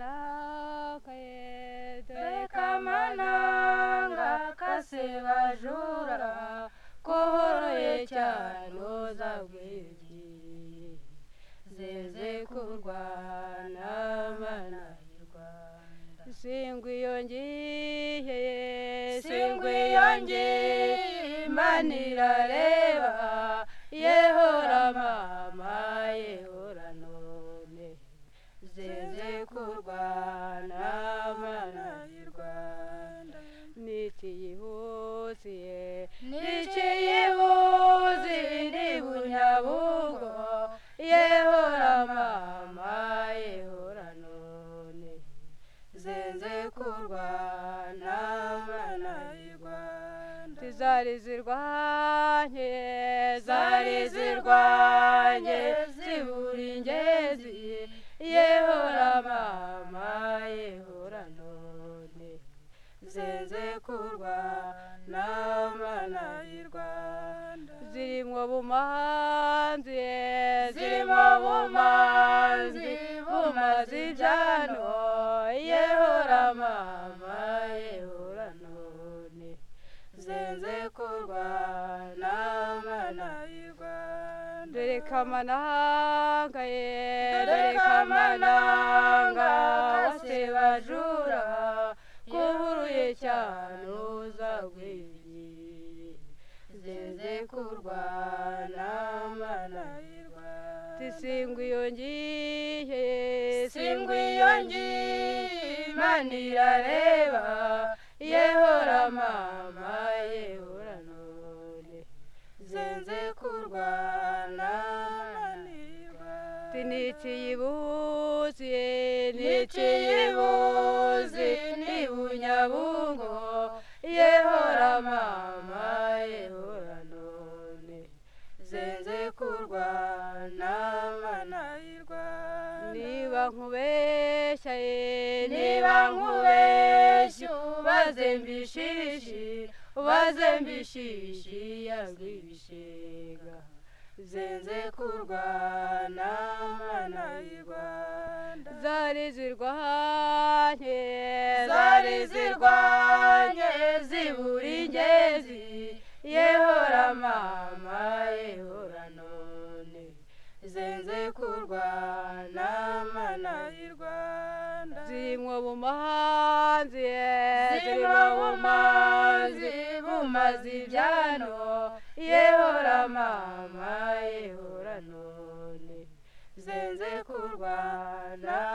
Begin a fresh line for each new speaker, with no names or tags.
turikamanakaye
Turikamananga kase bajura kuhuruye cyane uzabwigiye zeze kurwana mana y'u Rwanda
singwa iyo ngiye
singwe yanjye imana irareba yehora mama yehora none zeze kurwana mana y'u Rwanda
n'ikiyihusiye
n'ikiyibuzi ndi bunyabugo yehora mama yehora none zenze kurwana mana y'u Rwanda
zari zirwanye
zari zirwanye zibura ingezi yehora mama yehora none zenze kurwana mana y'u Rwanda
zirimo bumanzi
zirimo bumanzi bumaze ibyano yehora mama yehora none zenze kurwana mana y'u Rwanda
dore kamananga ye
dore kamananga kase bajura kuhuruye cyane uzagwiriye zeze kurwana mana y'u Rwanda
tisingwa iyo ngiye
singwa iyo ngiye imana irareba yehora mama yehora none zenze kurwana mana y'u Rwanda
ntikiyibuze
n'ikiyibuzi ni bunyabungo yehora mama yehora none zenze kurwana mana y'u Rwanda
niba nkubeshya ye
niba nkubeshya ubaze mbishishi ubaze mbishishi yazwi ibishega zenze kurwana mana y'u Rwanda
zari zirwanye
zari zirwanye zibura ingezi yehora mama yehora none zenze kurwana mana y'u Rwanda
zirimo bumanzi
zirimo bumazi bumaze ibyano yehora mama yehora none zenze kurwana